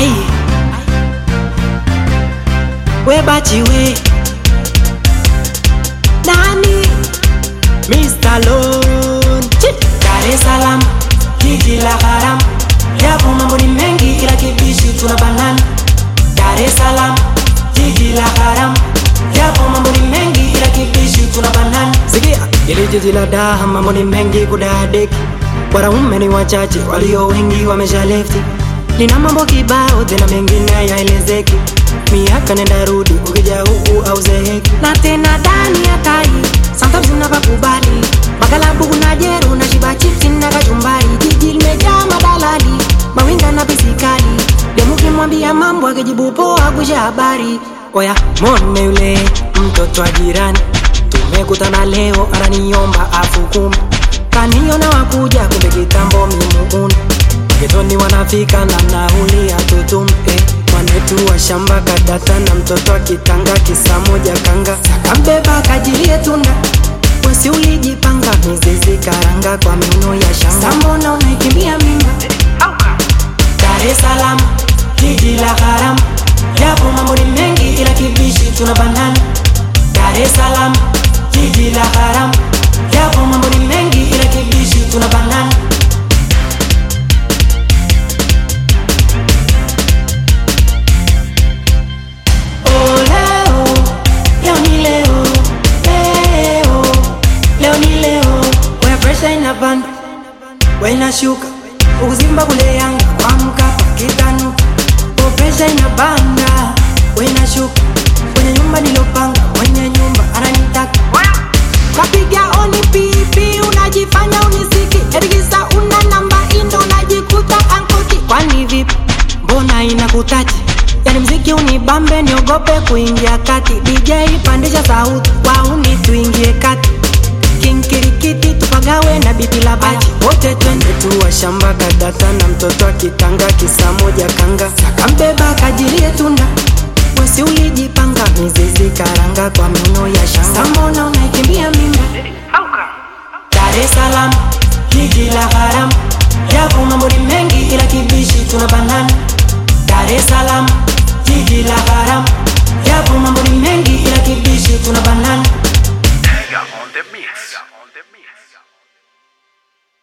Ai. We bachi we. Nani? Mr. Lone. Chip. Dar es Salaam, jiji la haram. Yapo mambo ni mengi ila kibishi tuna banana. Dar es Salaam, jiji la haram. Yapo mambo ni mengi ila kibishi tuna banana. Sikia, ili jiji la daha mambo ni mengi kudadeki. Wanaume ni wachache, walio wengi wamesha lefti. Lina mambo kibao tena mengine yaelezeki. Miaka nenda rudi, ukija huku au zeheki. Na tena ndani ya tai, sometimes unapakubali. Magalabu kuna jeru na shiba chipsi na kachumbari. Jiji limejaa madalali, mawinga na pisikali. Demu kimwambia mambo akijibu poa kusha habari. Oya, mone yule mtoto wa jirani. Tumekutana leo ananiomba afu kumi. Kaniona wakuja kumbe kitambo mimuuna. Getoni wanafika na nauli ya tutumpe Mwanetu wa shamba kadata na mtoto akitanga kisa moja kanga Sakambeba kajilie tunda Wesi ulijipanga mizizi karanga kwa miuno ya shanga Sambona unaikimbia mimba Dar es Salaam, jiji la haram Yapo mambo ni mengi ila kibishi tuna banana Dar es Salaam, jiji la haram Yapo mambo ni mengi ila kibishi tuna banana Oh, leo, leo ni leo, leo, leo ni leo. Where pressure inapanda, we inashuka, ukuzimba kule Yanga kwa Mkapa kitanuka. Oh, pressure inapanda, we inashuka, kwenye nyumba nilopanga, mwenye nyumba ananitaka. Kapiga oni pipi, unajifanya unisiki, erigisa una namba indo, unajikuta ankoti. Kwani vipi? Mbona inakutaji? Yani mziki unibambe niogope kuingia kati DJ pandisha sauti wauni tuingie kati kinkirikiti tupagawe na bibi la baji wote twende tuwa shamba kadata na mtoto akitanga kisa moja kanga sakambeba kajilie tunda wesi ulijipanga mizizi karanga kwa mino ya shanga samona unaikimbia mimba Dar es Salaam, jiji la haram Yapo mambo ni mengi ila kibishi tuna banana